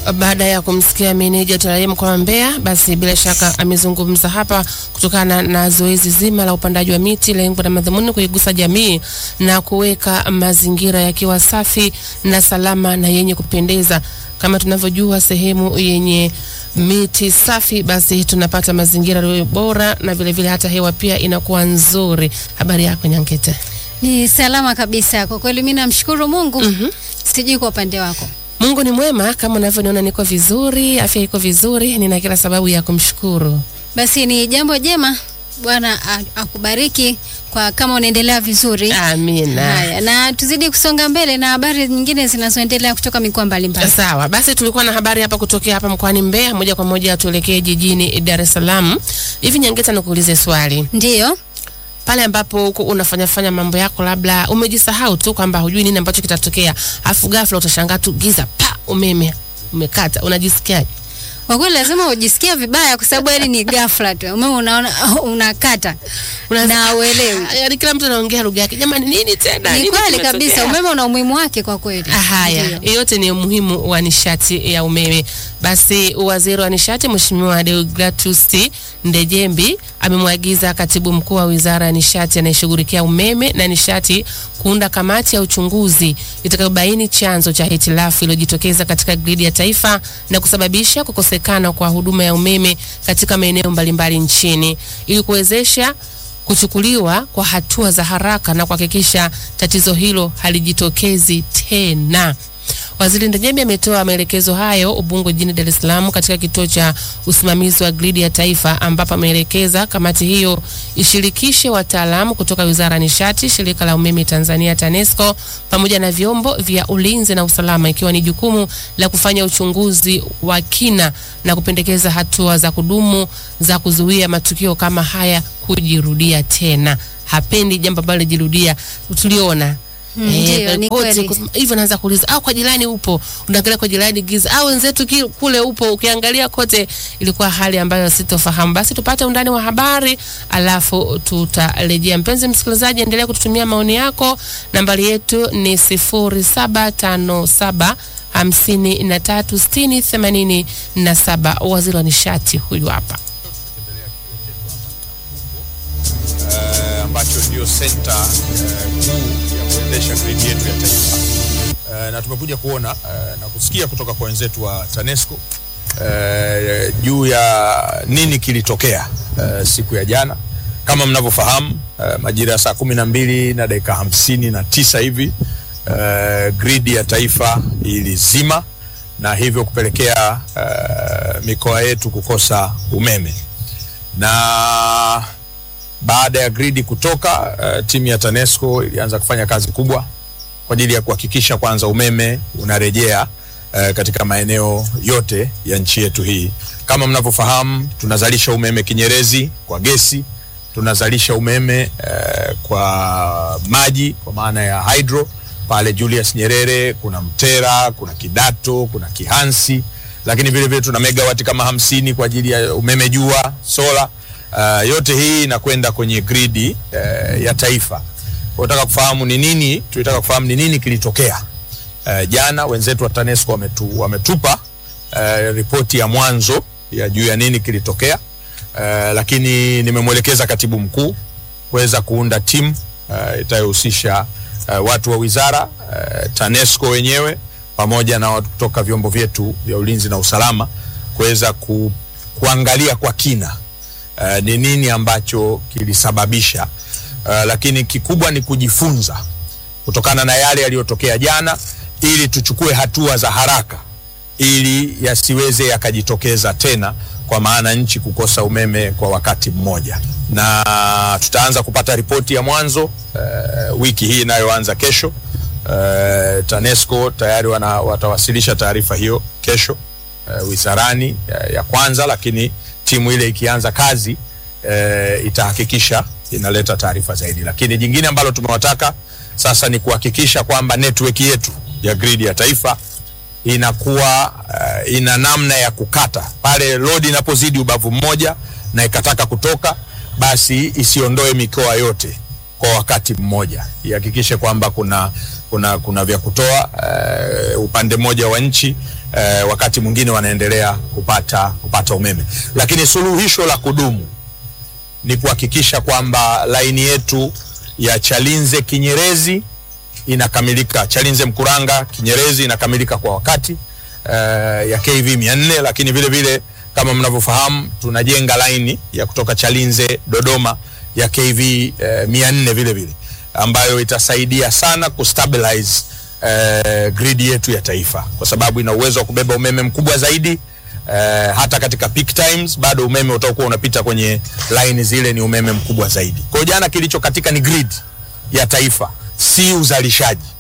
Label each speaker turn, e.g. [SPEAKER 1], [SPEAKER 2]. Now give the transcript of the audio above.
[SPEAKER 1] baada ya kumsikia meneja TRA mkoa wa Mbeya, basi bila shaka amezungumza hapa kutokana na zoezi zima la upandaji wa miti, lengo na madhumuni kuigusa jamii na kuweka mazingira yakiwa safi na salama na yenye kupendeza. Kama tunavyojua, sehemu yenye miti safi, basi tunapata mazingira yaliyo bora na vile vile hata hewa pia inakuwa nzuri. Habari yako Nyankete?
[SPEAKER 2] Ni salama kabisa kwa kweli, mimi namshukuru Mungu.
[SPEAKER 1] Mhm.
[SPEAKER 2] Sijui kwa upande wako.
[SPEAKER 1] Mungu ni mwema, kama unavyoniona niko vizuri, afya iko vizuri, nina kila sababu ya kumshukuru.
[SPEAKER 2] Basi ni jambo jema, Bwana a- akubariki kwa kama unaendelea vizuri.
[SPEAKER 1] Amina.
[SPEAKER 2] Haya, na tuzidi kusonga mbele na habari nyingine zinazoendelea kutoka mikoa mbalimbali.
[SPEAKER 1] Sawa, basi tulikuwa na habari hapa kutokea hapa mkoani Mbeya. Moja kwa moja tuelekee jijini Dar es Salaam. Hivi Nyangeta, nikuulize swali,
[SPEAKER 2] Ndiyo,
[SPEAKER 1] pale ambapo uko unafanya fanya mambo yako, labda umejisahau tu kwamba hujui nini ambacho kitatokea, afu ghafla utashangaa tu giza pa, umeme umekata, unajisikiaje?
[SPEAKER 2] kwa kweli lazima ujisikie vibaya, kwa sababu yani ni ghafla tu umeme unaona unakata
[SPEAKER 1] Unaanza-
[SPEAKER 2] na uelewi.
[SPEAKER 1] Yaani kila mtu anaongea lugha yake, jamani, nini tena?
[SPEAKER 2] Ni
[SPEAKER 1] Nini
[SPEAKER 2] kweli
[SPEAKER 1] kimetokea?
[SPEAKER 2] kabisa, umeme una umuhimu wake kwa kweli.
[SPEAKER 1] Ah, Haya,
[SPEAKER 2] Ndiyo.
[SPEAKER 1] yote ni umuhimu wa nishati ya umeme. Basi waziri wa nishati Mheshimiwa Deogratus Ndejembi amemwagiza katibu mkuu wa wizara ya nishati anayeshughulikia umeme na nishati kuunda kamati ya uchunguzi itakayobaini chanzo cha hitilafu iliyojitokeza katika gridi ya taifa na kusababisha kukosekana kwa huduma ya umeme katika maeneo mbalimbali nchini ili kuwezesha kuchukuliwa kwa hatua za haraka na kuhakikisha tatizo hilo halijitokezi tena. Waziri Ndejembi ametoa maelekezo hayo Ubungo jijini Dar es Salaam katika kituo cha usimamizi wa gridi ya taifa ambapo ameelekeza kamati hiyo ishirikishe wataalamu kutoka Wizara ya Nishati, Shirika la Umeme Tanzania TANESCO pamoja na vyombo vya ulinzi na usalama ikiwa ni jukumu la kufanya uchunguzi wa kina na kupendekeza hatua za kudumu za kuzuia matukio kama haya kujirudia tena. Hapendi jambo ambalo lijirudia. Tuliona
[SPEAKER 2] Mm, ndio, ni
[SPEAKER 1] kote
[SPEAKER 2] kweli.
[SPEAKER 1] kus- hivyo naanza kuuliza au kwa jirani upo, unaangalia kwa jirani giza, au wenzetu ki- kule upo, ukiangalia kote ilikuwa hali ambayo sitofahamu. Basi tupate undani wa habari, alafu tutarejea. Mpenzi msikilizaji, endelea kututumia maoni yako. Nambari yetu ni sifuri saba tano saba hamsini na tatu sitini themanini na saba. Waziri wa nishati huyu hapa.
[SPEAKER 3] eh, ambacho ndio senta eh, kuu ya kuendesha gridi yetu ya taifa eh, na tumekuja kuona eh, na kusikia kutoka kwa wenzetu wa TANESCO eh, juu ya nini kilitokea eh, siku ya jana. Kama mnavyofahamu eh, majira ya saa kumi na mbili na dakika hamsini na tisa hivi eh, gridi ya taifa ilizima na hivyo kupelekea eh, mikoa yetu kukosa umeme na baada ya gridi kutoka uh, timu ya TANESCO ilianza kufanya kazi kubwa kwa ajili ya kuhakikisha kwanza umeme unarejea uh, katika maeneo yote ya nchi yetu hii. Kama mnavyofahamu, tunazalisha umeme kinyerezi kwa gesi, tunazalisha umeme uh, kwa maji kwa maana ya hydro pale Julius Nyerere, kuna Mtera, kuna Kidato, kuna Kihansi, lakini vile vile tuna megawati kama hamsini kwa ajili ya umeme jua, sola. Uh, yote hii inakwenda kwenye gridi uh, ya taifa. Tunataka kufahamu ni nini, tulitaka kufahamu ni nini kilitokea. Uh, jana wenzetu wa TANESCO wametu, wametupa uh, ripoti ya mwanzo ya juu ya nini kilitokea. Uh, lakini nimemwelekeza katibu mkuu kuweza kuunda timu uh, itayohusisha uh, watu wa wizara uh, TANESCO wenyewe pamoja na watu kutoka vyombo vyetu vya ulinzi na usalama kuweza ku, kuangalia kwa kina uh, ni nini ambacho kilisababisha uh, lakini kikubwa ni kujifunza kutokana na yale yaliyotokea jana ili tuchukue hatua za haraka ili yasiweze yakajitokeza tena kwa maana nchi kukosa umeme kwa wakati mmoja na tutaanza kupata ripoti ya mwanzo uh, wiki hii inayoanza kesho uh, TANESCO tayari wana, watawasilisha taarifa hiyo kesho uh, wizarani ya, ya kwanza lakini timu ile ikianza kazi uh, itahakikisha inaleta taarifa zaidi lakini jingine ambalo tumewataka sasa ni kuhakikisha kwamba network yetu ya grid ya taifa inakuwa uh, ina namna ya kukata pale load inapozidi ubavu mmoja na ikataka kutoka basi isiondoe mikoa yote kwa wakati mmoja ihakikishe kwamba kuna kuna, kuna vya kutoa uh, upande mmoja wa nchi uh, wakati mwingine wanaendelea kupata, kupata umeme, lakini suluhisho la kudumu ni kuhakikisha kwamba laini yetu ya Chalinze Kinyerezi inakamilika, Chalinze Mkuranga Kinyerezi inakamilika kwa wakati uh, ya KV 400 lakini vile vile kama mnavyofahamu tunajenga laini ya kutoka Chalinze Dodoma ya KV uh, 400 vile vile ambayo itasaidia sana kustabilize uh, grid yetu ya taifa kwa sababu ina uwezo wa kubeba umeme mkubwa zaidi. Uh, hata katika peak times bado umeme utakuwa unapita kwenye line zile, ni umeme mkubwa zaidi. Kwa hiyo jana kilicho katika ni grid ya taifa, si uzalishaji.